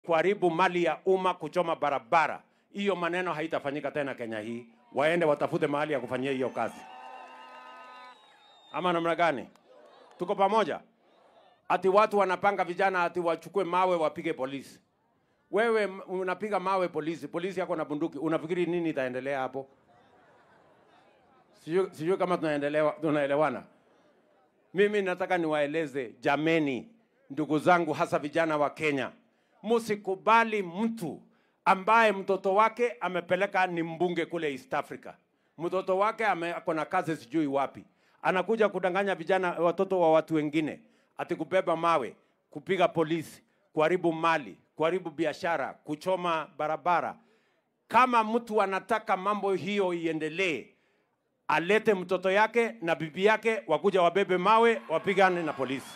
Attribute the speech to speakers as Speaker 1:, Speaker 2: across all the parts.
Speaker 1: kuharibu mali ya umma, kuchoma barabara. Hiyo maneno haitafanyika tena Kenya hii. Waende watafute mahali ya kufanyia hiyo kazi, ama namna gani? Tuko pamoja? Ati watu wanapanga vijana ati wachukue mawe wapige polisi. Wewe m- unapiga mawe polisi, polisi yako na bunduki, unafikiri nini itaendelea hapo? Sijui sijui kama tunaendelea tunaelewana. Mimi nataka niwaeleze jameni, ndugu zangu, hasa vijana wa Kenya, msikubali mtu ambaye mtoto wake amepeleka ni mbunge kule East Africa, mtoto wake ame- ako na kazi sijui wapi, anakuja kudanganya vijana, watoto wa watu wengine, ati kubeba mawe, kupiga polisi, kuharibu mali, kuharibu biashara, kuchoma barabara. Kama mtu anataka mambo hiyo iendelee, alete mtoto yake na bibi yake wakuja wabebe mawe wapigane na polisi.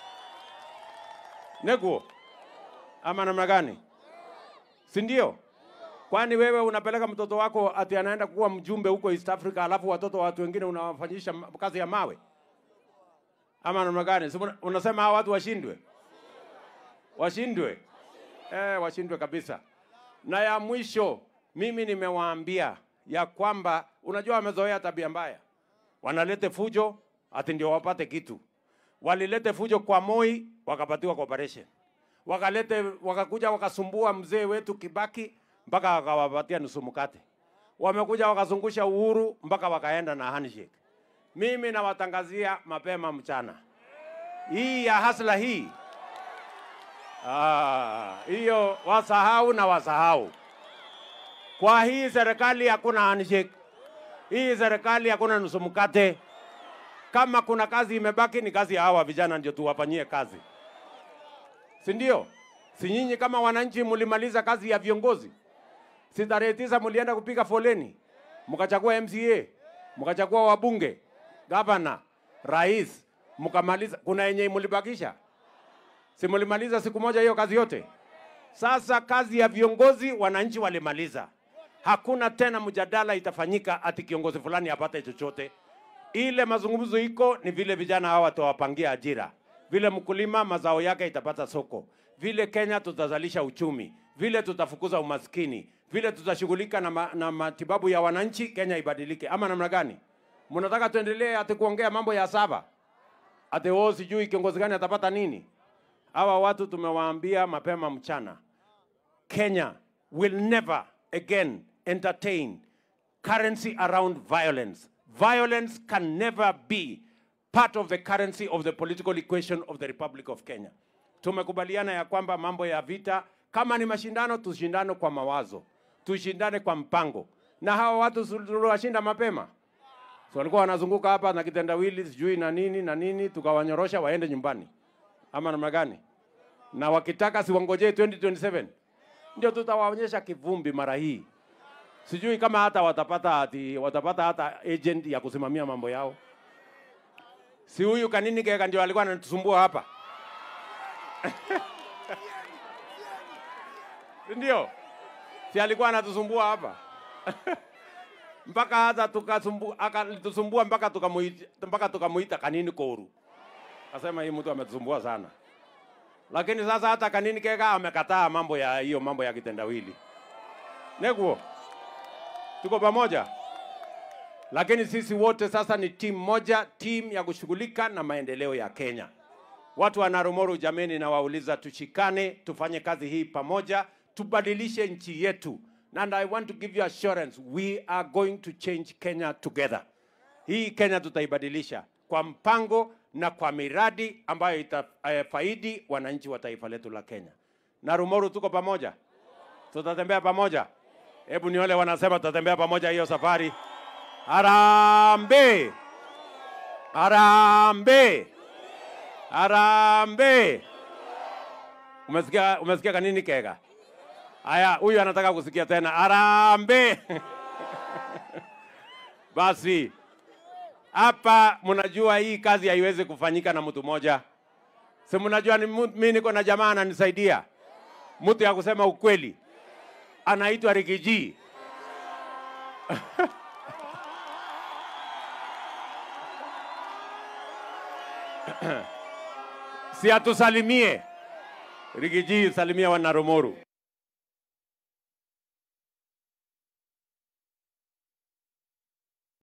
Speaker 1: Neguo ama namna gani? Si ndio? Kwani wewe unapeleka mtoto wako ati anaenda kuwa mjumbe huko East Africa, alafu watoto wa watu wengine unawafanyisha ma- kazi ya mawe ama namna gani? Si una- unasema hawa watu washindwe, washindwe, eh, washindwe kabisa. Na ya mwisho, mimi nimewaambia ya kwamba unajua, wamezoea tabia mbaya, wanalete fujo ati ndio wapate kitu. Walilete fujo kwa Moi, wakapatiwa cooperation, wakalete wakakuja wakasumbua mzee wetu Kibaki mpaka wakawapatia nusu mkate. Wamekuja wakazungusha Uhuru mpaka wakaenda na handshake. Mimi nawatangazia mapema mchana, hii ya hasla hii Ah, hiyo wasahau na wasahau. Kwa hii serikali hakuna handshake, hii serikali hakuna nusu mkate. Kama kuna kazi imebaki ni kazi ya hawa vijana, ndio tuwafanyie kazi, si ndio? Si nyinyi kama wananchi mlimaliza kazi ya viongozi? Si tarehe tisa mlienda kupiga foleni, mkachagua MCA, mkachagua wabunge, gavana, rais, mkamaliza. Kuna yenye mlibakisha? Si mlimaliza siku moja hiyo kazi yote? Sasa kazi ya viongozi wananchi walimaliza, hakuna tena mjadala itafanyika ati kiongozi fulani apate chochote. Ile mazungumzo iko ni vile vijana hawa watawapangia ajira, vile mkulima mazao yake itapata soko, vile Kenya tutazalisha uchumi, vile tutafukuza umaskini, vile tutashughulika na, ma, na matibabu ya wananchi, Kenya ibadilike. Ama namna gani? Mnataka tuendelee ati kuongea mambo ya saba ati wao sijui kiongozi gani atapata nini? Hawa watu tumewaambia mapema mchana, Kenya will never again entertain currency around violence. Violence can never be part of the currency of the political equation of the Republic of Kenya. Tumekubaliana ya kwamba mambo ya vita, kama ni mashindano, tushindane kwa mawazo, tushindane kwa mpango, na hawa watu tuliwashinda mapema so walikuwa wanazunguka hapa na kitendawili sijui na nini na nini, tukawanyorosha waende nyumbani, ama namna gani? Na wakitaka siwangojee 2027 ndio tutawaonyesha kivumbi mara hii. Sijui kama hata watapata ati, watapata hata agent ya kusimamia mambo yao. Si huyu Kanini Kega ndio alikuwa anatusumbua hapa ndio, si alikuwa anatusumbua hapa mpaka hata tukasumbua, akatusumbua mpaka tukamuita, mpaka tukamuita Kanini Koru. Akasema hii mtu ametusumbua sana, lakini sasa hata Kanini Kega amekataa mambo ya hiyo mambo ya kitendawili. Neguo, tuko pamoja, lakini sisi wote sasa ni timu moja, timu ya kushughulika na maendeleo ya Kenya. Watu wa Narumoru, jameni, nawauliza tushikane, tufanye kazi hii pamoja, tubadilishe nchi yetu. And I want to give you assurance, we are going to change Kenya together. Hii Kenya tutaibadilisha kwa mpango na kwa miradi ambayo itafaidi wananchi wa taifa letu la Kenya. Narumoru, tuko pamoja, tutatembea pamoja. Hebu ni wale wanasema tutatembea pamoja hiyo safari. Harambee! Harambee! Harambee! Umesikia, umesikia Kanini Kega? Aya, huyu anataka kusikia tena harambee. Basi hapa mnajua hii kazi haiwezi kufanyika na mtu mmoja. Si mnajua ni mu- mimi niko na jamaa ananisaidia, mtu ya kusema ukweli, anaitwa Rigiji. si atusalimie Rigiji, salimia wana Rumoru.